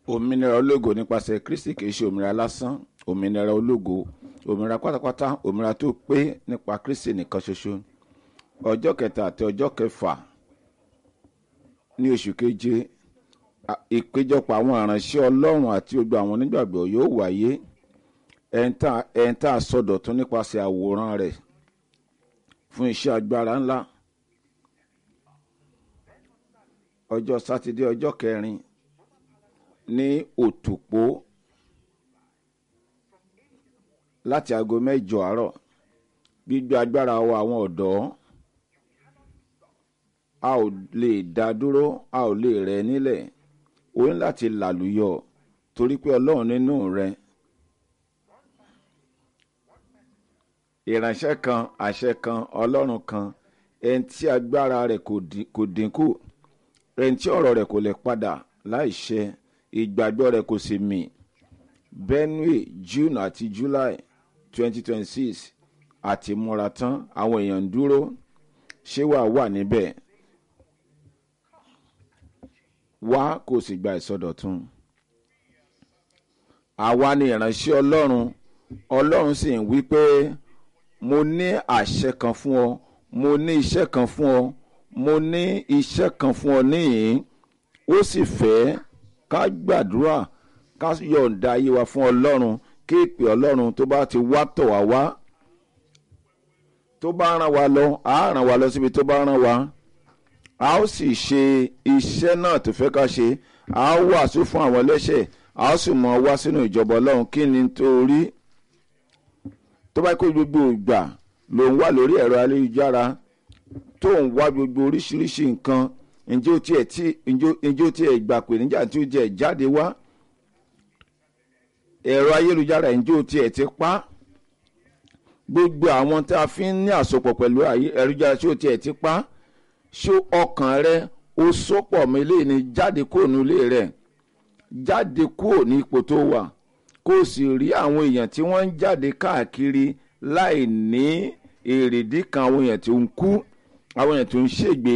òmìnira ológo nípasẹ̀ kristi kìí ṣe òmìnira lásán òmìnira ológo òmìnira pátápátá òmìnira tó pé nípa kristi nìkan ṣoṣo ọjọ́ kẹta àti ọjọ́ kẹfà ní oṣù keje a- ìpéjọpọ̀ àwọn aránṣẹ́ ọlọ́run àti gbogbo àwọn onígbàgbọ́ yóò wáyé ẹ̀ńtà sọdọ̀tún nípasẹ̀ àwòrán rẹ̀ fún iṣẹ́ agbára ńlá ọjọ́ sátidé ọjọ́ kẹrin ní òtòpó láti aago mẹ́jọ àárọ̀ gbígbé agbára wa àwọn ọ̀dọ́ a ò lè dá dúró a ò lè rẹ̀ nílẹ̀ o ní láti làlùyọ torí pé ọlọ́run nínú rẹ ìránṣẹ́ kan àṣẹ kan ọlọ́run kan ẹni tí agbára rẹ̀ kò dín- kò dínkù ẹni tí ọ̀rọ̀ rẹ̀ kò lè padà láì ṣẹ ìgbàgbọ́ rẹ̀ kò sì mì benue june àti july twenty twenty six àti múra tán àwọn èèyàn ń dúró ṣé wàá wà níbẹ̀ wá kó o sì gba ìsọdọ̀tun àwa ni ìránṣẹ́ ọlọ́run ọlọ́run sì ń wí pé mo ní àṣẹ kan fún ọ mo ní iṣẹ́ kan fún ọ mo ní iṣẹ́ kan fún ọ níyìn ó sì fẹ́ ká gbàdúrà ká yọ̀ǹda ayé wa fún ọlọ́run kí ìpè ọlọ́run tó bá ti wá tọ̀ wá wá tó bá ràn wá lọ á ràn wá lọ síbi tó bá ràn wá a ó sì ṣe iṣẹ́ náà tó fẹ́ ká ṣe a ó wàásù fún àwọn ẹlẹ́ṣẹ̀ a ó sì mọ wá sínú ìjọba ọlọ́run kí ni torí tó bá kó gbogbo ìgbà ló ń wà lórí ẹ̀rọ ayélujára tó ń wá gbogbo oríṣiríṣi nǹkan ǹjẹ́ ó tiẹ̀ tí ǹjẹ́ ó tiẹ̀ gbà pé níjà tí ó jẹ́ jáde wá ẹ̀rọ ayélujára ǹjẹ́ ó tiẹ̀ ti pa gbogbo àwọn tá a fi ń ní àsopọ̀ pẹ̀lú ayé- ayélujára tí ó tiẹ̀ ti pa ṣó ọkàn rẹ ó sopọ̀ mi lé ní jáde kúrò nílé rẹ jáde kúrò ní ipò tó wà kó o sì rí àwọn èèyàn tí wọ́n ń jáde káàkiri láì ní èrèdí kan àwọn èèyàn tó ń kú àwọn èèyàn tó ń ṣègbè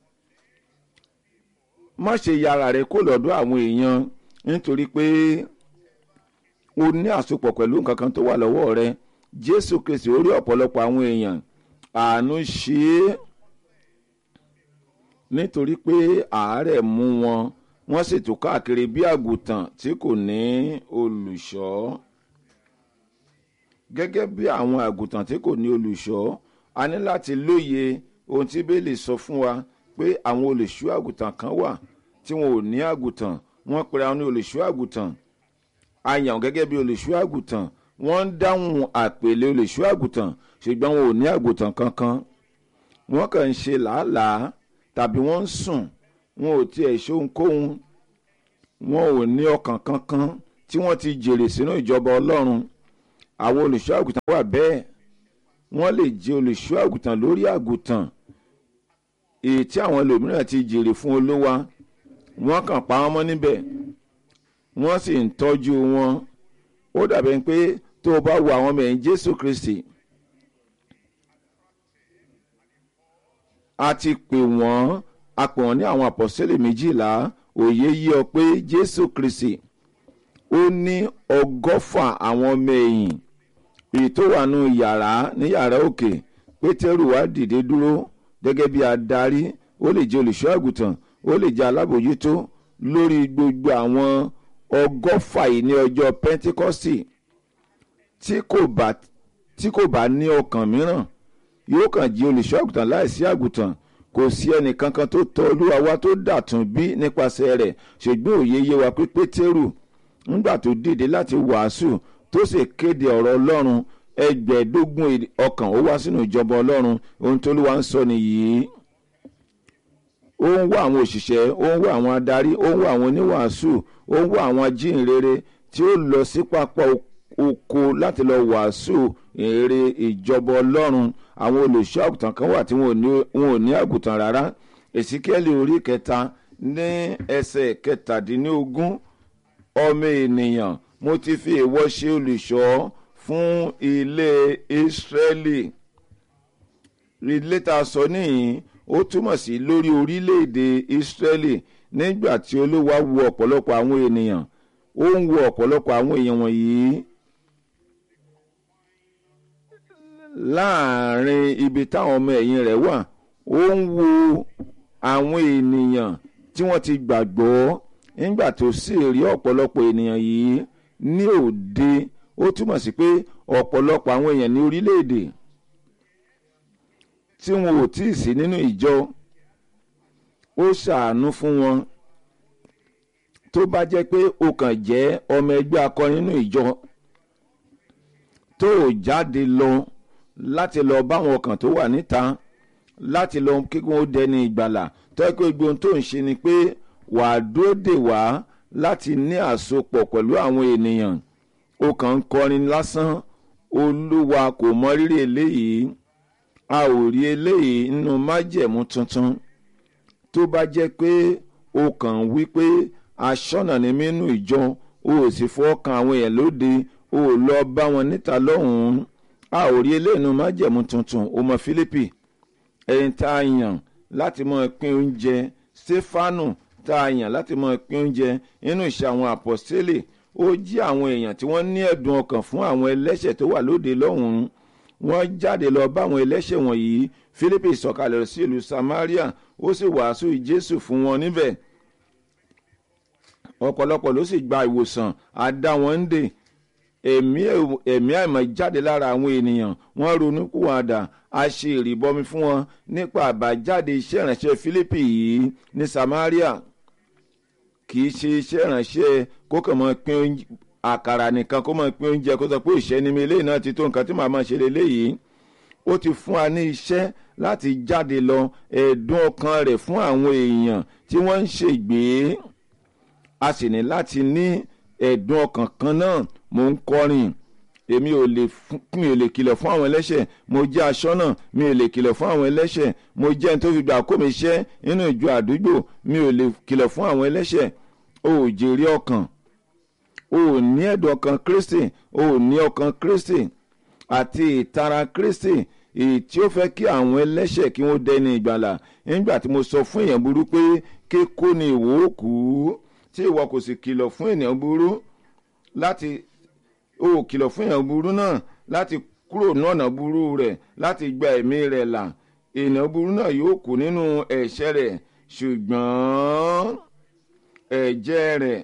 má ṣe yára rẹ kó lọ́dọ̀ àwọn èèyàn nítorí pé o ní àsopọ̀ pẹ̀lú nǹkan kan tó wà lọ́wọ́ rẹ jésù kristi ó rí ọ̀pọ̀lọpọ̀ àwọn èèyàn àánú ṣe é nítorí pé àárẹ̀ mú wọn wọ́n sì tún káàkiri bí àgùntàn tí kò ní olùṣọ́ gẹ́gẹ́ bí àwọn àgùntàn tí kò ní olùṣọ́ a ní láti lóye ohun tí bẹ́ẹ̀lì sọ fún wa pé àwọn olùṣọ́ àgùntàn kan wà tí wọn ò ní àgùntàn wọ́n pera wọn ní olùṣọ́ àgùntàn a yàn wọ́n gẹ́gẹ́ bí olùṣọ́ àgùntàn wọ́n ń dáhùn àpèlé olùṣọ́ àgùntàn ṣùgbọ́n wọn ò ní àgùntàn kankan wọ́n kàn ń ṣe làálàá tàbí wọ́n ń sùn wọn ò tiẹ̀ ṣe ohunkóhun wọn ò ní ọkàn kankan tí wọ́n ti jèrè sínú ìjọba ọlọ́run àwọn olùṣọ́ àgùntàn wà bẹ́ẹ̀ wọ́n lè jẹ́ olùṣọ́ àgùntàn lórí àgùntàn èyí tí àwọn ẹlòmíràn ti jèrè fún olówa wọ́n kàn pa wọ́n mọ́ níbẹ̀ wọ́n sì ń tọ́jú wọn ó dàbí ẹni pé tó o bá wo àwọn ọmọ ẹ̀yìn jésù kristi a ti pè wọ́n a pè wọ́n ní àwọn àpọ̀sẹ́lẹ̀ méjìlá òye yí ọ pé jésù kristi ó ní ọgọ́fà àwọn ọmọ ẹ̀yìn èyí tó wà nù yàrá ní yàrá òkè pétérù wá dìde dúró gẹ́gẹ́ bí adarí ó lè jẹ́ olùṣọ́ àgùntàn ó lè jẹ́ alábòjútó lórí gbogbo àwọn ọgọ́fà yìí ní ọjọ́ pẹ́ńtíkọ́sì tí kò bá tí kò bá ní ọkàn mìíràn yóò kàn jí olùṣọ́ àgùntàn láìsí àgùntàn kò sí ẹnì kankan tó tọ olúwa wá tó dàtún bí nípasẹ̀ rẹ̀ ṣùgbọ́n òye yé wa pé pétérù ńgbà tó dìde láti wàásù tó sì kéde ọ̀rọ̀ ọlọ́run ẹgbẹ̀ẹ́dógún èdè- ọkàn ó wá sínú ìjọba ọlọ́run ohun tó olúwa ń sọ nìyí ó ń wá àwọn òṣìṣẹ́ ó ń wá àwọn adarí ó ń wá àwọn oníwàásù ó ń wá àwọn ajínrere tí ó lọ sí pápá o- oko láti lọ wàásù èrè ìjọba ọlọ́run àwọn olùṣọ́ àgùntàn kan wà tí wọn ò ní- wọn ò ní àgùntàn rárá èsìkẹ́lì orí kẹta ní ẹsẹ̀ kẹtàdínlógún ọmọ ènìyàn mo ti fi ìwọ ṣe olùṣọ́ fún ilé ìsírẹ́lì ilé tá a sọ níyìn ó túmọ̀ sí lórí orílẹ̀-èdè ìsírẹ́lì nígbà tí olúwa wo ọ̀pọ̀lọpọ̀ àwọn ènìyàn ó ń wo ọ̀pọ̀lọpọ̀ àwọn èèyàn wọ̀nyí láàrin ibi táwọn ọmọ ẹ̀yìn rẹ̀ wà ó ń wo àwọn ènìyàn tí wọ́n ti gbàgbọ́ nígbà tó sì rí ọ̀pọ̀lọpọ̀ ènìyàn yìí ní òde ó túmọ̀ sí pé ọ̀pọ̀lọpọ̀ àwọn èèyàn ní orílẹ̀-èdè tí wọn ò tí ì sí nínú ìjọ ó ṣàánú fún wọn tó bá jẹ́ pé o kàn jẹ́ ọmọ ẹgbẹ́ akọrin nínú ìjọ tó o jáde lọ láti lọ báwọn ọkàn tó wà níta láti lọ kí wọn dẹni ìgbàlà tó yẹ pé gbogbo ohun tó ń ṣe ni pé wàá dúró dè wá láti ní àsopọ̀ pẹ̀lú àwọn ènìyàn o kàn ń kọrin lásán olúwa kò mọ rírì eléyìí a ò rí eléyìí nínú májẹ̀mú tuntun tó bá jẹ́ pé o kàn wí pé aṣọ́nà ní mínú ìjọ o ò sì fọ́ kan àwọn èèyàn lóde o ò lọ bá wọn níta lọ́hùn-ún a ò rí eléyìí nínú májẹ̀mú tuntun o mọ Fílípì ẹni tá a yàn láti mọ pín oúnjẹ Stefanu tá a yàn láti mọ pín oúnjẹ nínú ìṣe àwọn àpọ́stélì ó jí àwọn èèyàn tí wọ́n ní ẹ̀dùn ọkàn fún àwọn ẹlẹ́ṣẹ̀ tó wà lóde lọ́hùn-ún wọ́n jáde lọ bá àwọn ẹlẹ́ṣẹ̀ wọ̀nyí Fílípì sọ̀kalẹ̀ sí ìlú Samaria ó sì wàásù Jésù fún wọn níbẹ̀ ọ̀pọ̀lọpọ̀ ló sì gba ìwòsàn àdá wọn ń dè ẹ̀mí àìmọ̀ jáde lára àwọn ènìyàn wọ́n ronú kúwàdà a ṣe ìrìbọmi fún wọn nípa àbájáde iṣẹ́ ìránṣẹ́ Fílípì yìí ní Samaria kì í ṣe iṣẹ́ ìránṣẹ́ kó kàn mọ́ pín àkàrà nìkan kó mọ́ pín oúnjẹ kó sọ pé ìṣẹ́ mi eléyìí náà ti tó nǹkan tí màá máa ṣe lélẹ́yìí ó ti fún wa ní iṣẹ́ láti jáde lọ ẹ̀dùn ọkàn rẹ̀ fún àwọn èèyàn tí wọ́n ń ṣègbè a sì ní láti ní ẹ̀dùn ọkàn kan náà mò ń kọrin èmi ò lè mi ò lè kìlọ̀ fún àwọn ẹlẹ́ṣẹ̀ mo jẹ́ aṣọ́nà mi ò lè kìlọ̀ fún àwọn ẹlẹ́ṣẹ̀ mo jẹ́ ẹni tó fi gbà kó mi ṣẹ́ nínú ìjọ àdúgbò mi ò lè kìlọ̀ fún àwọn ẹlẹ́ṣẹ̀ o ò jèrè ọkàn o ò ní ẹ̀dùn ọkàn Kristi o ò ní ọkàn Kristi àti ìtara Kristi èyí tí ó fẹ́ kí àwọn ẹlẹ́ṣẹ̀ kí wọ́n dẹni ìgbàlà nígbà tí mo sọ fún èèyàn burú pé kíkó ni ìwọ ó kú tí ìwọ kò sì kìlọ̀ fún ènìyàn burú láti o ò kìlọ̀ fún èèyàn burú náà láti kúrò ní ọ̀nà burú rẹ̀ láti gba ẹ̀mí rẹ̀ là ènìyàn burú náà yóò kú nínú ẹ̀ṣẹ̀ rẹ̀ ṣùgbọ́n ẹ̀jẹ̀ rẹ̀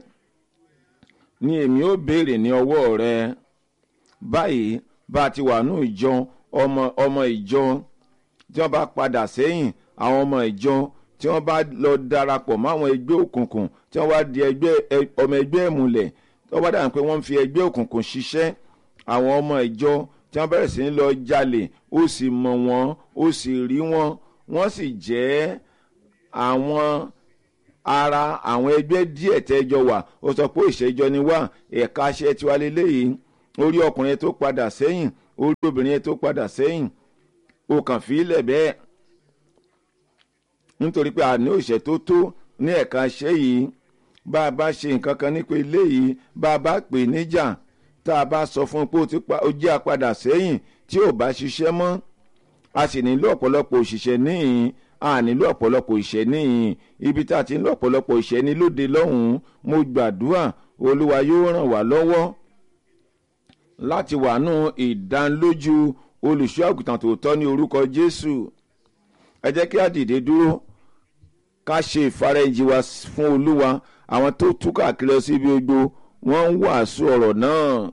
ni èmi ó béèrè ní ọwọ́ rẹ̀ báyìí bá a ti wà ní ìjọ ọmọ ọmọ ìjọ tí wọ́n bá padà sẹ́yìn àwọn ọmọ ìjọ tí wọ́n bá lọ darapọ̀ mọ́ àwọn ẹgbẹ́ òkùnkùn tí wọ́n wá di ẹgbẹ́ ọmọ ẹgbẹ́ ìmùlẹ̀ tí wọ́n bá dàbí pé wọ́n ń fi ẹgbẹ́ òkùnkùn ṣiṣẹ́ àwọn ọmọ ìjọ tí wọ́n bẹ̀rẹ̀ sí ní lọ jalè ó sì mọ̀ wọ́n ó sì rí wọ́n wọ́n sì jẹ́ àwọn ara àwọn ẹgbẹ́ díẹ̀ tẹ́jọ wà ó sọ pé ìṣẹ́jọ ni wá ẹ̀ka aṣẹ tiwa lélẹ́yìí orí ọkùnrin tó padà sẹ́yìn orí obìnrin tó padà sẹ́yìn o kàn fi ilẹ̀ bẹ́ẹ̀ nítorí pé àní òṣè tó tó ní ẹ̀ka aṣẹ́ yìí bá a bá ṣe nǹkan kan nípa ilé yìí bá a bá pè níjà tá a bá sọ fún un pé ó jẹ́ apadà sẹ́yìn tí ò bá ṣiṣẹ́ mọ́ a sì nílò ọ̀pọ̀lọpọ̀ òṣìṣẹ́ níhìn a nílò ọ̀pọ̀lọpọ̀ ìṣẹ́ níhìn ibi tá a ti ń lọ ọ̀pọ̀lọpọ̀ ìṣẹ́ ní lóde lọ́hùn-ún mo gbàdúrà olúwa yóò ràn wá lọ́wọ́ láti wà nù ìdánlójú olùṣọ́ àgùntàn tòótọ́ ní orúkọ jésù ẹ jẹ́ kí a dìde dúró ká ṣe ìfarajì wa fún olúwa àwọn tó tú káàkiri lọ sí ibi gbogbo wọ́n ń wàásù ọ̀rọ̀ náà.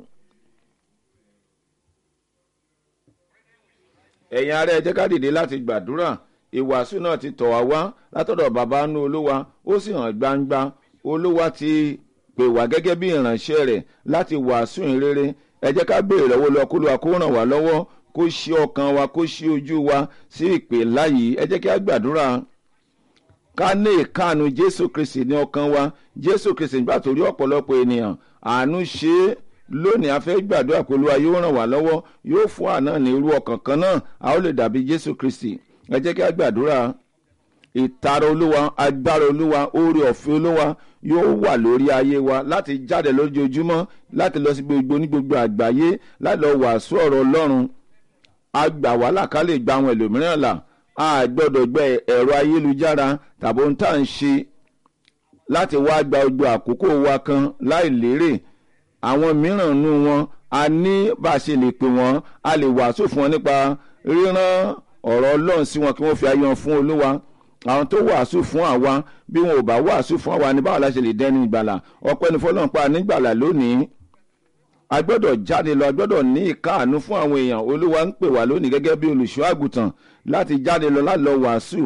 ẹ̀yin ará ẹ jẹ́ ká dìde láti gbàdúrà ìwàásù náà ti tọ̀ wá wá látọ̀dọ̀ bàbá nú olúwa ó sì hàn gbangba olúwa ti pè wá gẹ́gẹ́ bí ìránṣẹ́ rẹ̀ láti wàásù ìrere ẹ jẹ́ ká béèrè lọ́wọ́ lọ kó lóa kó ràn wá lọ́wọ́ kó ṣí ọkàn wa kó ṣí ojú wa sí ìpè láyìí ẹ jẹ́ kí a gbàdúrà ká ní ìkáàánú jésù kristi ní ọkàn wa jésù kristi nígbà tó rí ọ̀pọ̀lọpọ̀ ènìyàn àánú ṣe é lónìí a fẹ́ gbàdúrà pé olúwa yóò ràn wá lọ́wọ́ yóò fún àná ní irú ọkàn kan náà a ó lè dàbí jésù kristi ẹ jẹ́ kí a gbàdúrà ìtara olúwa agbára olúwa oore ọ̀fẹ́ olúwa yóò wà lórí ayé wa láti jáde lójoojúmọ́ láti lọ sí gbogbo ní gbogbo àgbáyé láti lọ wàásù ọ̀rọ̀ ọlọ́run a gbà wá là ká lè gba àwọn ẹlòmíràn là a gbọ́dọ̀ gbẹ ẹ̀rọ ayélujára tàbí ohun tá à ń ṣe láti wá gba gbogbo àkókò wa kan láì lérè àwọn mìíràn nú wọn a ní bá a ṣe lè pè wọ́n a lè wàásù fún wọn nípa ríran ọ̀rọ̀ ọlọ́run sí wọn kí wọ́n fi ayé wọn fún olúwa àwọn tó wàásù fún àwa bí wọn ò bá wàásù fún àwa ní báwo la ṣe lè dẹni ìgbàlà ọpẹ́ ní fọlọ́run pa nígbàlà lónìí a gbọ́dọ̀ jáde lọ a gbọ́dọ̀ ní ìkáàánú fún àwọn èèyàn olúwa ń pè wá lónìí gẹ́gẹ́ bí olùṣọ́ àgùntàn láti jáde lọ láti lọ wàásù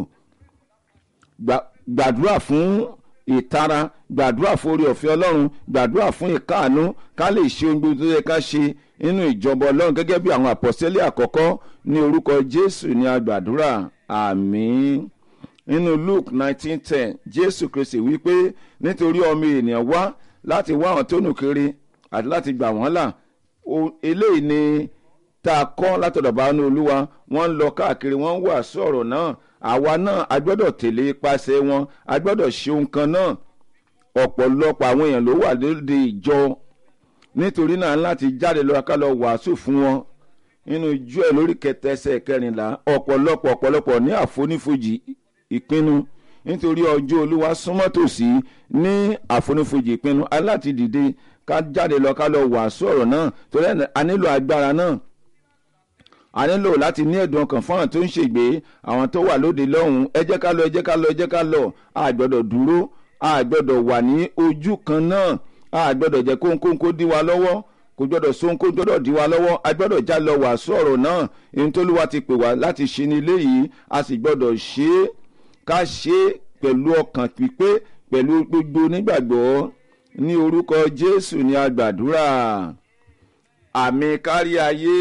gbàdúrà fún ìtara gbàdúrà fún orí ọ̀fẹ́ ọlọ́run gbàdúrà fún ìkáàánú ká lè ṣe ohun gbogbo tó yẹ ká ṣe nínú ìjọba ọlọ́run gẹ́gẹ́ bí àwọn àpọ̀sẹ́lẹ̀ àkọ́kọ́ ní orúkọ jésù ní agbàdúrà àmín nínú luke nineteen ten jésù kristi wípé nítorí ọmọ ènìyàn wá láti wá àwọn tó nù kiri àti láti gbà wọ́n là eléyìí ni tá a kọ́ látọ̀dọ̀ bá ní olúwa wọ́n ń lọ káàkiri wọ́n ń wàásù ọ̀rọ̀ náà àwa náà a gbọ́dọ̀ tẹ̀lé ipasẹ̀ wọn a gbọ́dọ̀ ṣe ohun kan náà ọ̀pọ̀lọpọ̀ àwọn èèyàn ló wà lóde ìjọ nítorí náà láti jáde lọ ká lọ wàásù fún wọn nínú ijó ẹ̀ lórí kẹtẹ ẹsẹ̀ kẹrìnlá ọ̀pọ̀lọpọ̀ ọ̀pọ̀lọpọ̀ ní àfonífojì ìpinnu nítorí ọjọ́ olúwa súnmọ́ tòsí ní àfonífojì ìpinnu aláti dìde ká jáde lọ ká lọ wàásù ọ̀rọ̀ náà torí a nílò agbára náà a nílò láti ní ẹ̀dùn ọkàn fún àwọn tó ń ṣègbè àwọn tó wà lóde lọ́hùn-ún ẹ jẹ́ ká lọ ẹ jẹ́ ká lọ ẹ jẹ́ ká lọ a gbọ́dọ̀ dúró a gbọ́dọ̀ wà ní ojú kan náà a gbọ́dọ̀ jẹ́ kóńkóńkó dí wa lọ́wọ́ kò gbọ́dọ̀ sóńkó gbọ́dọ̀ dí wa lọ́wọ́ a gbọ́dọ̀ já lọ wàásù ọ̀rọ̀ náà ohun tó lúwa ti pè wá láti ṣe ní ilé yìí a sì gbọ́dọ̀ ṣe é ká ṣe é pẹ̀lú ọkàn pípé pẹ̀lú gbogbo onígbàgbọ́ ní orúkọ jésù ní agbàdúrà àmì kárí ayé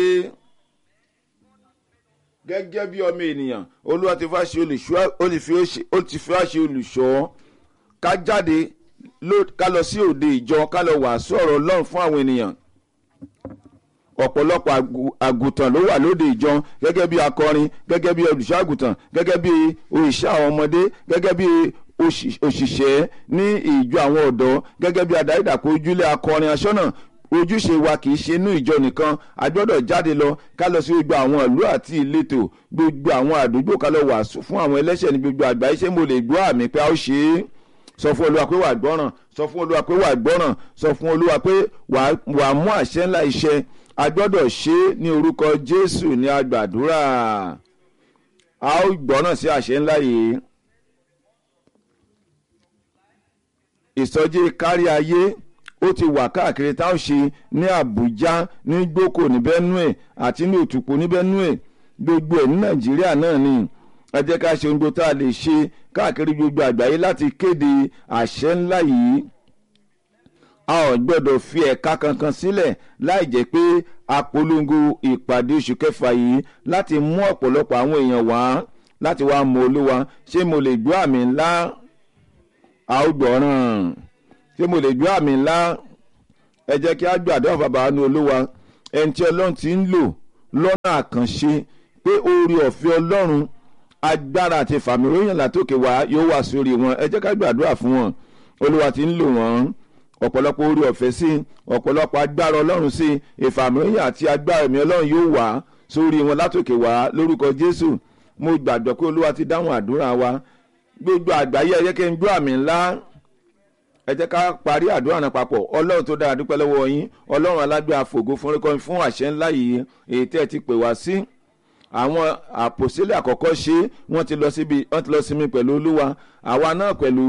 gẹ́gẹ́ bí ọmọ ènìyàn olúwa ti fà ṣe olùṣọ́ ó ti fi wá ṣe olùṣọ́ ká jáde ká lọ sí òde ìjọ ká lọ wàásù ọ̀rọ̀ ọlọ́run fún àwọn ènìyàn ọ̀pọ̀lọpọ̀ àgùntàn ló wà lóde ìjọ gẹ́gẹ́ bí akọrin gẹ́gẹ́ bí olùṣọ́ àgùntàn gẹ́gẹ́ bí òṣìṣẹ́ àwọn ọmọdé gẹ́gẹ́ bí òṣìṣẹ́ ní ìjọ àwọn ọ̀dọ́ gẹ́gẹ́ bí adarídàkọ ojúlé akọrin aṣọ́nà ojúṣe wa kì í ṣe inú ìjọ nìkan a gbọ́dọ̀ jáde lọ ká lọ sí gbogbo àwọn ìlú àti ìletò gbogbo àwọn àdúgbò ká lọ wàásù fún àwọn ẹlẹ́ṣẹ̀ ní gbogbo àgbáyé ṣé mo lè gbọ́ àmì pé a ó ṣe é sọ fún olúwa pé wà á gbọ́ràn sọ fún olúwa pé wà á gbọ́ràn sọ fún olúwa pé wà á mú àṣẹ ńlá iṣẹ́ a gbọ́dọ̀ ṣe é ní orúkọ jésù ní agbàdúrà a ó gbọ́ràn sí àṣẹ ńlá yìí ìsọjí kárí ayé ó ti wà káàkiri tá a ṣe ní àbújá ní gboko ní benue àti ní òtùpó ní benue gbogbo ẹ̀ ní nàìjíríà náà ni ẹ jẹ́ ká ṣe ohun gbogbo tá a lè ṣe káàkiri gbogbo àgbáyé láti kéde àṣẹ ńlá yìí a ò gbọ́dọ̀ fi ẹ̀ka kankan sílẹ̀ láì jẹ́ pé a polongo ìpàdé oṣù kẹfà yìí láti mú ọ̀pọ̀lọpọ̀ àwọn èèyàn wá láti wá mọ olúwa ṣé mo lè gbọ́ àmì ńlá a ó gbọ́ràn ṣé mo lè gbọ́ àmì ńlá ẹ jẹ́ kí a gbàdúrà bàbá ní olúwa ẹni tí ọlọ́run ti ń lò lọ́nà àkànṣe pé oore ọ̀fẹ́ ọlọ́run agbára àti ìfàmìlóyìn látòkè wá yóò wà sórí wọn ẹ jẹ́ ká gbàdúrà fún wọn olúwa ti ń lò wọ́n ọ̀pọ̀lọpọ̀ orí ọ̀fẹ́ sí ọ̀pọ̀lọpọ̀ agbára ọlọ́run sí ìfàmìlóyìn àti agbára ẹ̀mí ọlọ́run yóò wá sórí wọn látòkè wá lórúkọ jésù mo gbàgbọ́ pé olúwa ti dáhùn àdúrà wa gbogbo àgbáyé ẹ jẹ́ kí n gbọ́ àmì ńlá ẹ jẹ́ ká parí àdúrà náà papọ̀ ọlọ́run tó dára dúpẹ́ lọ́wọ́ yín ọlọ́run alágbára fògo fún rékọ́ni fún àṣẹ ńlá yìí èyí tẹ́ ẹ ti pè wá sí àwọn àpòsílẹ̀ àkọ́kọ́ ṣe wọ́n ti lọ síbi wọ́n ti lọ sinmi pẹ̀lú olúwa àwa náà pẹ̀lú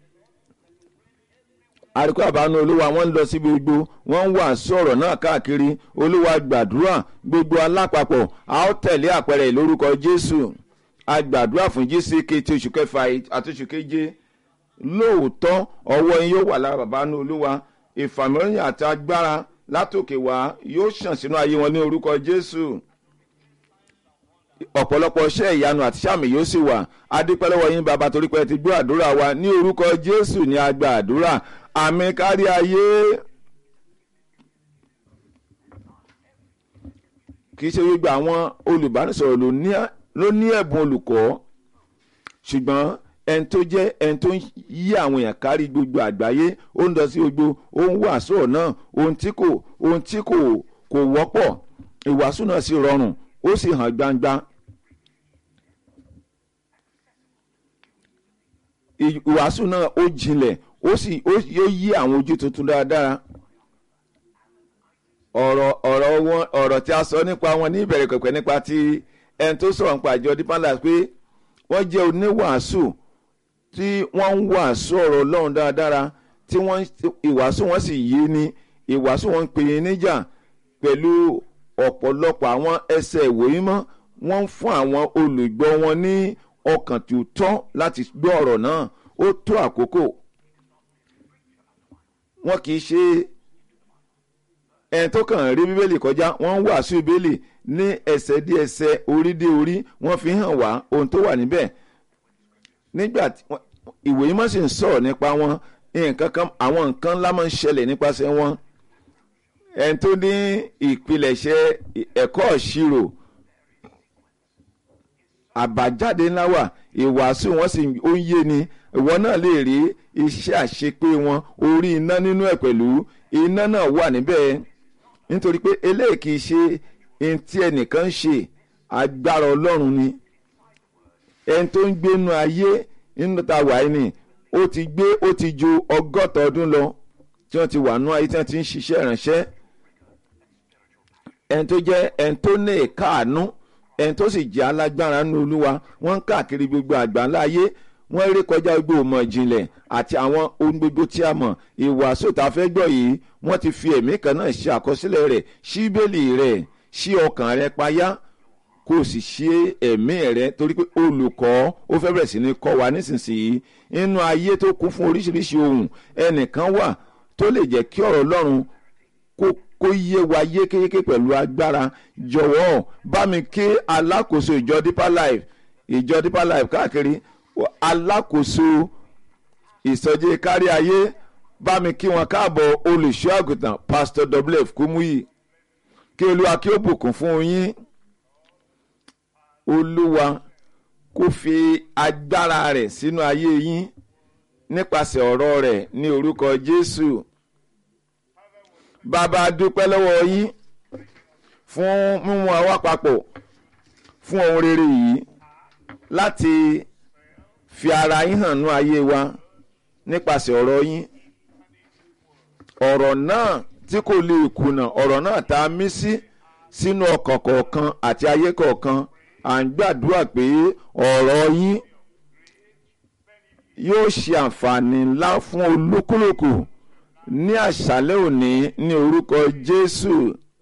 àríkọ́ àbánú olúwa wọ́n ń lọ síbi gbogbo wọ́n ń wà sọ̀rọ̀ náà káàkiri olúwa gbàdúrà gbogbo alápapọ̀ a ó tẹ̀lé àpẹẹrẹ ìlórúkọ jésù a gbàdúrà fún gck ti oṣù kẹfà àti oṣù keje lóòótọ́ ọwọ́ yín yóò wà lára bàbá ní olúwa ìfàmìlẹ́yìn àti agbára látòkè wá yóò ṣàn sínú ayé wọn ní orúkọ jésù ọ̀pọ̀lọpọ̀ iṣẹ́ ìyanu àti sàmì yóò sì wà adúpẹ́lẹ́wọ̀ yín bàbá torí pé ti gbọ́ àdúrà wa ní orúkọ jésù ní agba àdúrà àmì kárí ayé. kì í ṣe gbogbo àwọn olùbánisọ̀rọ̀ ló ní ẹ̀bùn olùkọ́ ṣùgbọ́n ẹni tó jẹ́ ẹni tó ń yí àwọn èèyàn kárí gbogbo àgbáyé ó ń lọ sí gbogbo ó ń wàásù náà ohun tí kò ohun tí kò kò wọ́pọ̀ ìwàásù náà sì rọrùn ó sì hàn gbangba ìwàásù náà ó jinlẹ̀ ó sì ó yóò yí àwọn ojú tuntun dáadáa ọ̀rọ̀ ọ̀rọ̀ wọn ọ̀rọ̀ tí a sọ nípa wọn ní ìbẹ̀rẹ̀ pẹ̀pẹ̀ nípa ti ẹni tó sọ̀rọ̀ nípa àjọ Deeper Life pé wọ́n jẹ́ oníwàásù tí wọ́n ń wàásù ọ̀rọ̀ Ọlọ́run dáadáa tí wọ́n ìwàásù wọn sì yé ni ìwàásù wọn ń pè é níjà pẹ̀lú ọ̀pọ̀lọpọ̀ àwọn ẹsẹ̀ ìwé mímọ́ wọ́n ń fún àwọn olùgbọ́ wọn ní ọkàn tó tọ́ láti gbọ́ ọ̀rọ̀ náà ó tó àkókò wọn kì í ṣe ẹni tó kàn rí bíbélì kọjá wọ́n ń wàásù bíbélì ní ẹsẹ̀ dí ẹsẹ̀ orí dé orí wọ́n fi hàn wá ohun tó wà níbẹ̀ nígbà tí ìwé mímọ́ sì ń sọ̀rọ̀ nípa wọn nǹkan kan àwọn nǹkan ńlá máa ń ṣẹlẹ̀ nípasẹ̀ wọn ẹni tó ní ìpilẹ̀ṣẹ̀ ẹ̀kọ́ ìṣirò àbájáde ńlá wà ìwàásù wọn sì ó ń yé ni ìwọ náà lè rí iṣẹ́ àṣepé wọn orí iná nínú ẹ̀ pẹ̀lú iná náà wà níbẹ̀ nítorí pé eléyìí kì í ṣe ohun tí ẹnìkan ń ṣe agbára ọlọ́run ni ẹni tó ń gbénu ayé nínú ta wàá ni ó ti gbé ó ti ju ọgọ́ta ọdún lọ tí wọ́n ti wà nú ayé tí wọ́n ti ń ṣiṣẹ́ ìránṣẹ́ ẹni tó jẹ́ ẹni tó ní ìkáàánú ẹni tó sì jẹ́ alágbára nínú olúwa wọ́n ń káàkiri gbogbo àgbáńlá ayé wọ́n rí kọjá gbogbo ìmọ̀ ìjìnlẹ̀ àti àwọn ohun gbogbo tí a mọ̀ ìwàásù tá a fẹ́ gbọ́ yìí wọ́n ti fi ẹ̀mí kan náà ṣe àkọsílẹ̀ rẹ̀ ṣí bẹ́ẹ̀lì rẹ̀ ṣí ọkàn rẹ̀ payá kó o sì ṣe ẹ̀mí rẹ̀ torí pé olùkọ́ ó fẹ́ bẹ̀rẹ̀ sí ní kọ́ wa nísinsìnyí nínú ayé tó kún fún oríṣiríṣi ohun ẹnìkan wà tó lè jẹ́ kí ọ̀rọ̀ Ọlọ́run kó kó yé wa yékéyéké pẹ̀lú agbára jọ̀wọ́ bá mi ké alákòóso ìjọ Deeper Life ìjọ Deeper Life káàkiri alákòóso ìsọjí kárí ayé bá mi kí wọn káàbọ̀ olùṣọ́ àgùntàn Pastor wf Kúmúyì kí olúwa kí ó bùkún fún yín olúwa kó fi agbára rẹ̀ sínú ayé yín nípasẹ̀ ọ̀rọ̀ rẹ̀ ní orúkọ Jésù bàbá dúpẹ́ lọ́wọ́ yín fún mímú àwa papọ̀ fún ohun rere yìí láti fi ara yín hàn ní ayé wa nípasẹ̀ ọ̀rọ̀ yín ọ̀rọ̀ náà tí kò lè kùnà ọ̀rọ̀ náà tá a mí sí sínú ọkàn kọ̀ọ̀kan àti ayé kọ̀ọ̀kan à ń gbàdúrà pé ọ̀rọ̀ yín yóò ṣe àǹfààní ńlá fún olúkúlùkù ní àṣálẹ́ òní ní orúkọ Jésù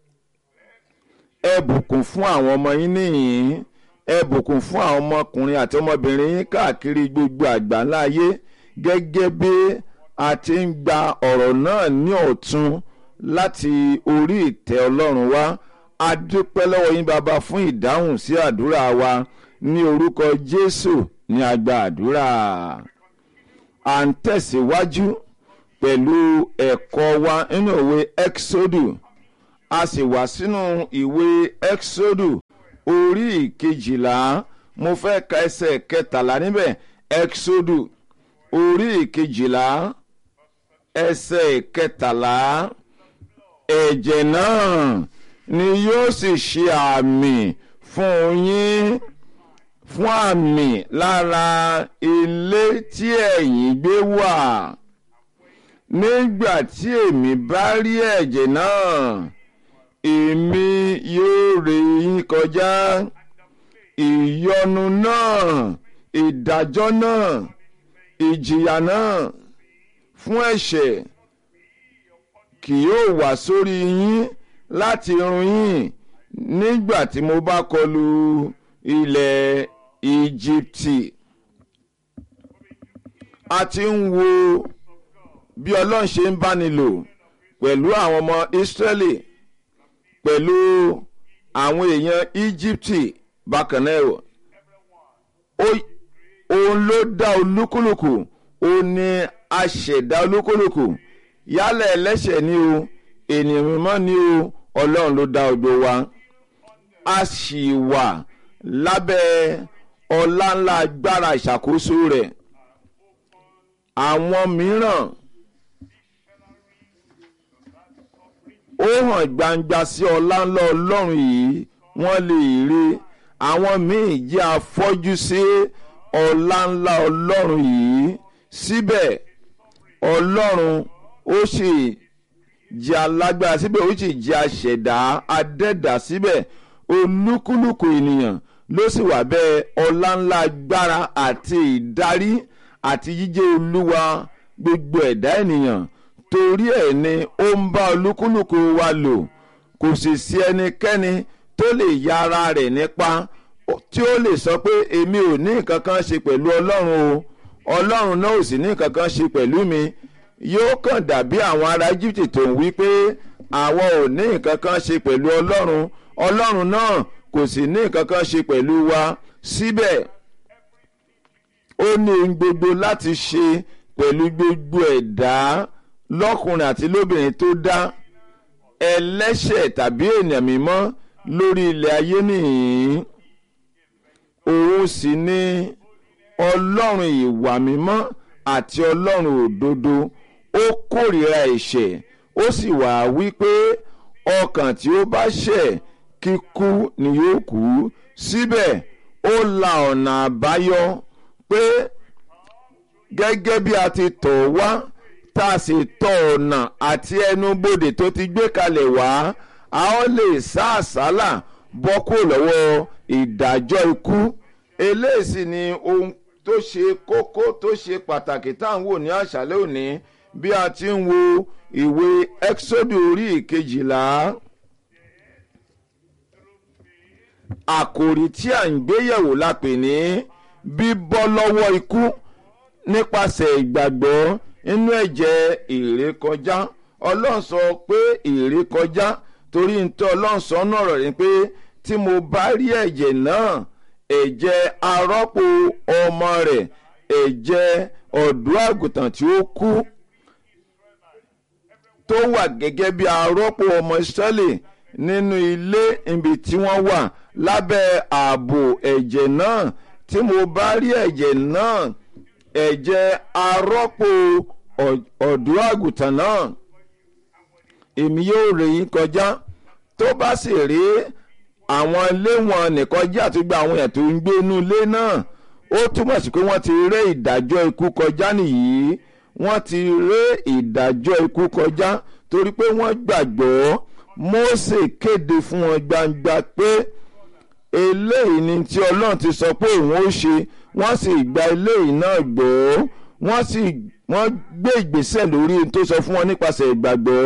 ẹ bùkún fún àwọn ọmọ yín nìyín ẹ bùkún fún àwọn ọmọkùnrin àti ọmọbìnrin yín káàkiri gbogbo àgbáńlá ayé gẹ́gẹ́ bí a ti ń gba ọ̀rọ̀ náà ní ọ̀tun láti orí ìtẹ́ Ọlọ́run wá a dúpẹ́ lọ́wọ́ yín bàbá fún ìdáhùn sí àdúrà wa ní orúkọ Jésù ní a gba àdúrà à ń tẹ̀síwájú pẹ̀lú ẹ̀kọ́ wa nínú ìwé Exodu a sì wá sínú ìwé Exodu orí ìkejìlá mo fẹ́ ka ẹsẹ̀ kẹtàlá níbẹ̀ Exodu orí ìkejìlá ẹsẹ̀ kẹtàlá ẹ̀jẹ̀ náà ni yóò sì ṣe àmì fún yín fún àmì lára ilé tí ẹ̀yin gbé wà nígbà tí èmi bá rí ẹ̀jẹ̀ náà èmi yóò ré yín kọjá ìyọnu náà ìdájọ́ náà ìjìyà náà fún ẹ̀ṣẹ̀ kì yóò wá sórí yín láti run yín nígbà tí mo bá kọlu ilẹ̀ Íjíbítì a ti ń wo bí Ọlọ́run ṣe ń báni lò pẹ̀lú àwọn ọmọ Ísírẹ́lì pẹ̀lú àwọn èèyàn Íjíbítì bákan náà òun ló dá olúkúlùkù òun ni aṣẹ̀dá olúkúlùkù yálà ẹlẹ́ṣẹ̀ ni o ènìyàn mímọ́ ni o ọlọ́run ló dá gbogbo wa a sì wà lábẹ́ ọlá ńlá agbára ìṣàkóso rẹ̀ àwọn mìíràn ó hàn gbangba sí ọlá ńlá ọlọ́run yìí wọ́n lè rí àwọn míì jẹ́ afọ́jú sí ọlá ńlá ọlọ́run yìí síbẹ̀ ọlọ́run ó sì jẹ́ alágbára síbẹ̀ ó sì jẹ́ aṣẹ̀dá adẹ́dà síbẹ̀ olúkúlùkù ènìyàn ló sì wà bẹ́ẹ̀ ọlá ńlá agbára àti ìdarí àti jíjẹ́ olúwa gbogbo ẹ̀dá ènìyàn torí ẹ̀ ni ó ń bá olúkúlùkù wa lò kò sì sí ẹnikẹ́ni tó lè ya ara rẹ̀ nípa tí ó lè sọ pé èmi ò ní nǹkan kan ṣe pẹ̀lú ọlọ́run o ọlọ́run náà ò sì ní nǹkan kan ṣe pẹ̀lú mi yóò kàn dàbí àwọn ará Íjíbítì tó ń wí pé àwọn ò ní nǹkan kan ṣe pẹ̀lú ọlọ́run ọlọ́run náà kò sì ní nǹkan kan ṣe pẹ̀lú wa síbẹ̀ ó ní ohun gbogbo láti ṣe pẹ̀lú gbogbo ẹ̀dá lọ́kùnrin àti lóbìnrin tó dá ẹlẹ́ṣẹ̀ tàbí ènìyàn mímọ́ lórí ilẹ̀ ayé nìyí òun sì ni ọlọ́run ìwà mímọ́ àti ọlọ́run òdodo ó kórìíra ẹ̀ṣẹ̀ ó sì wà wípé ọkàn tí ó bá ṣẹ̀ kíkú ni yóò kú síbẹ̀ ó la ọ̀nà àbáyọ pé gẹ́gẹ́ bí a ti tọ̀ wá tá a sì tọ̀ ọ̀nà àti ẹnubodè tó ti gbé kalẹ̀ wá a ó lè sá àsálà bọ́ kúrò lọ́wọ́ ìdájọ́ ikú eléyìí sì ni ohun tó ṣe kókó tó ṣe pàtàkì tá à ń wò ní àṣálẹ́ òní bí a ti ń wo ìwé ẹ́xódù orí ìkejìlá àkòrí tí à ń gbéyẹ̀wò la pè ní bíbọ́ lọ́wọ́ ikú nípasẹ̀ ìgbàgbọ́ nínú ẹ̀jẹ̀ ìrékọjá ọlọ́run sọ pé ìrékọjá torí ntọ́ ọlọ́run sọ náà rọ̀ ni pé tí mo bá rí ẹ̀jẹ̀ náà ẹ̀jẹ̀ arọ́pò ọmọ rẹ̀ ẹ̀jẹ̀ ọ̀dọ́ àgùntàn tí ó kú tó wà gẹ́gẹ́ bí arọ́pò ọmọ Ísírẹ́lì nínú ilé ibi tí wọ́n wà lábẹ́ ààbò ẹ̀jẹ̀ náà tí mo bá rí ẹ̀jẹ̀ náà ẹ̀jẹ̀ arọ́pò ọ̀dọ́ àgùntàn náà èmi yóò rè yín kọjá tó bá sì rí àwọn ilé wọn nìkọjá àti gba àwọn èèyàn tó ń gbé inú ilé náà ó túmọ̀ sí pé wọ́n ti ré ìdájọ́ ikú kọjá nìyí wọ́n ti ré ìdájọ́ ikú kọjá torí pé wọ́n gbàgbọ́ Mósè kéde fún wọn gbangba pé eléyìí ni tí Ọlọ́run ti sọ pé òun ó ṣe wọ́n sì gba eléyìí náà gbọ́ wọ́n sì wọ́n gbé ìgbésẹ̀ lórí ohun tó sọ fún wọn nípasẹ̀ ìgbàgbọ́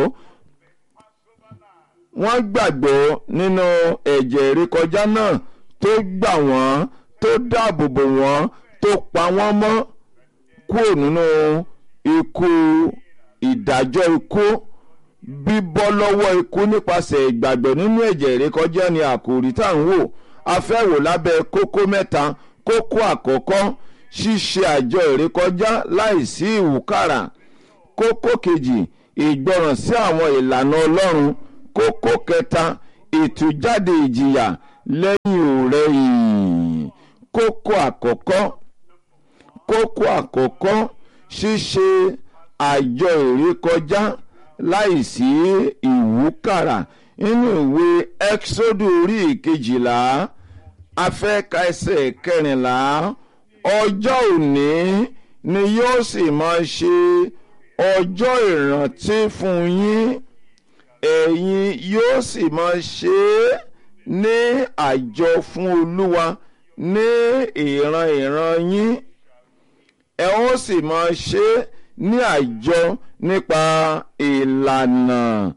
wọ́n gbàgbọ́ nínú ẹ̀jẹ̀ ìrékọjá náà tó gbà wọ́n tó dáàbò bò wọ́n tó pa wọ́n mọ́ kúrò nínú ikú ìdájọ́ ikú bíbọ́ lọ́wọ́ ikú nípasẹ̀ ìgbàgbọ́ nínú ẹ̀jẹ̀ ìrékọjá ni àkòrí tá à ń wò a fẹ́ wò lábẹ́ kókó mẹ́ta kókó àkọ́kọ́ ṣíṣe àjọ ìrékọjá láìsí ìwúkàrà kókó kejì ìgbọràn sí àwọn ìlànà Ọlọ́run kókó kẹta ìtújáde ìjìyà lẹ́yìn òrẹ́yìn kókó àkọ́kọ́ kókó àkọ́kọ́ ṣíṣe àjọ ìrékọjá láìsí ìwúkàrà nínú ìwé ẹ́kísódù orí ìkejìlá afẹ́ka ẹsẹ̀ kẹrìnlá ọjọ́ òní ni yóò sì máa ṣe ọjọ́ ìrántí fún yín ẹ̀yin yóò sì máa ṣe é ní àjọ fún olúwa ní ìran ìran yín ẹ ó sì máa ṣe é ní àjọ nípa ìlànà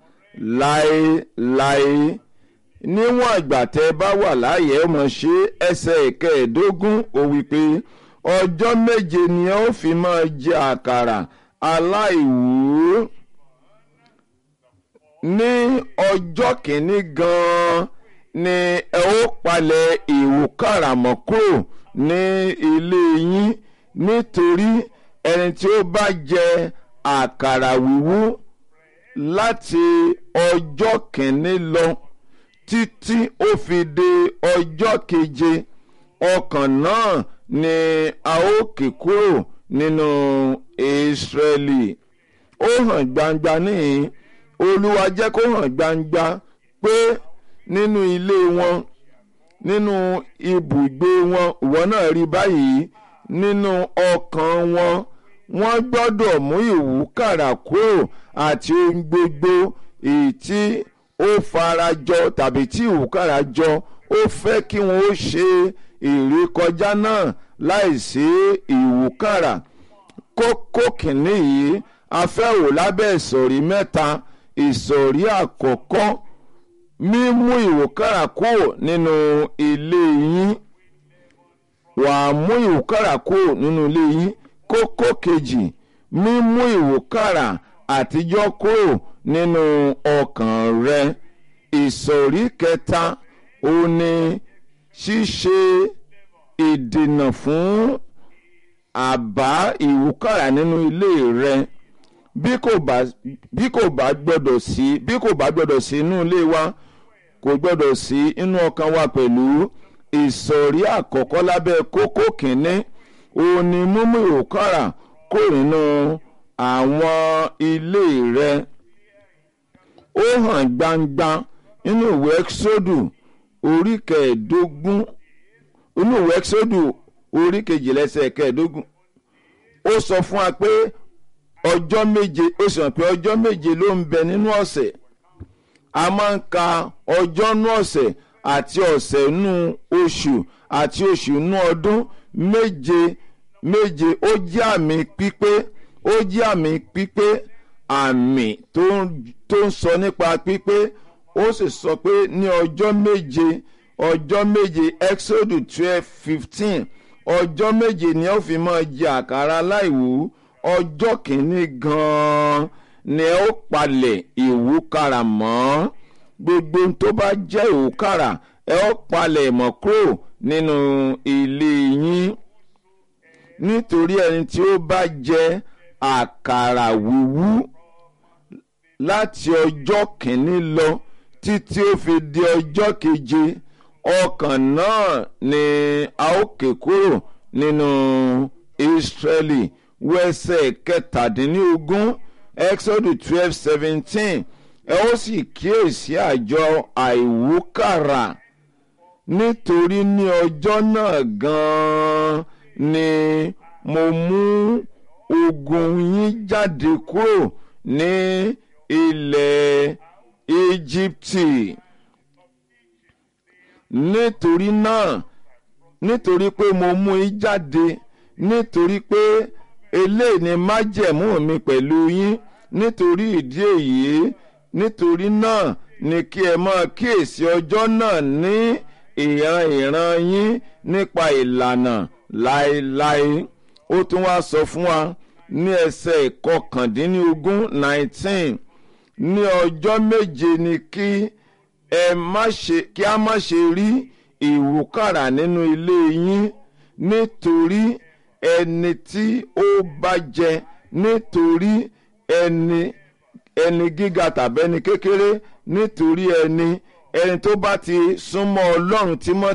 láéláé níwọ̀n ìgbà tẹ́ bá wà láàyè ẹ máa ṣe ẹsẹ̀ ìkẹẹ̀ẹ́dógún ó wí pé ọjọ́ méje ni ẹ ó fi máa jẹ àkàrà aláìwú ní ọjọ́ kìíní gan-an ni ẹ ó palẹ̀ ìwúkàrà mọ́ kúrò ní ilé yín nítorí ẹni tí ó bá jẹ àkàrà wíwú láti ọjọ́ kìíní lọ títí ó fi dé ọjọ́ keje ọkàn náà ni a ó kì kúrò nínú Ísírẹ́lì ó hàn gbangba níhìn Olúwa jẹ́ kó hàn gbangba pé nínú ilé wọn nínú ibùgbé wọn ìwọ náà rí báyìí nínú ọkàn wọn wọ́n gbọ́dọ̀ mú ìwúkàrà kúrò àti ohun gbogbo èyí tí ó farajọ tàbí tí ìwúkàrà jọ ó fẹ́ kí wọ́n ó ṣe ìrékọjá náà láìsí ìwúkàrà kókó kìíní yìí a fẹ́ wò lábẹ́ ìsọ̀rí mẹ́ta ìsọ̀rí àkọ́kọ́ mímú ìwúkàrà kúrò nínú ilé yín wàá mú ìwúkàrà kúrò nínú ilé yín kókó kejì mímú ìwúkàrà àtijọ́ kúrò nínú ọkàn rẹ ìsọ̀rí kẹta ó ní ṣíṣe ìdènà fún àbá ìwúkàrà nínú ilé rẹ bí kò bá bí kò bá gbọdọ̀ sí bí kò bá gbọdọ̀ sí inú ilé wa kò gbọdọ̀ sí inú ọkàn wa pẹ̀lú ìsọ̀rí àkọ́kọ́ lábẹ́ kókó kìíní òun ni mímú ìwúkàrà kò nínú àwọn ilé rẹ ó hàn gbangba nínú ìwé ẹ́kísódù orí kẹẹ̀ẹ́dógún inú ìwé ẹ́kísódù orí kejìlẹ́sẹ̀ kẹẹ̀ẹ́dógún ó sọ fún wa pé ọjọ́ méje ó sì hàn pé ọjọ́ méje ló ń bẹ nínú ọ̀sẹ̀ a máa ń ka ọjọ́ nú ọ̀sẹ̀ àti ọ̀sẹ̀ nú oṣù àti oṣù nú ọdún méje méje ó jẹ́ àmì pípé ó jẹ́ àmì pípé àmì tó ń sọ nípa pípé ó sì sọ pé ní ọjọ́ méje ọjọ́ méje exodus twelve fifteen ọjọ́ méje ni ó fi máa jẹ àkàrà láìwú ọjọ́ kìíní gan-an ni ó palẹ̀ ìwúkàrà mọ́ gbogbo tó bá jẹ́ ìwúkàrà ẹ ó palẹ̀ mọ́ kúrò nínú ilé yín nítorí ẹni tí ó bá jẹ àkàrà wíwú láti ọjọ́ kìíní lọ títí ó fi di ọjọ́ keje ọkàn náà ni a ó ké kúrò nínú Ísírẹ́lì wẹ́sẹ̀ kẹtàdínlógún Exodus twelve seventeen ẹ ó sì kíyèsí àjọ àìwúkàrà nítorí ní ọjọ́ náà gan-an ni mo mú ogun yín jáde kúrò ní ilẹ̀ Íjíbítì nítorí náà nítorí pé mo mú yín jáde nítorí pé eléyìí ni májẹ̀mú mi pẹ̀lú yín nítorí ìdí èyí nítorí náà ni kí ẹ máa kíyèsí ọjọ́ náà ní ìran ìran yín nípa ìlànà láéláé ó tún wá sọ fún wa ní ẹsẹ̀ ìkọkàndínlógún nineteen ní ọjọ́ méje ni kí ẹ má ṣe kí a má ṣe rí ìwúkàrà nínú ilé yín nítorí ẹni tí ó bá jẹ nítorí ẹni ẹni gíga tàbí ẹni kékeré nítorí ẹni ẹni tó bá ti súnmọ́ Ọlọ́run tímọ́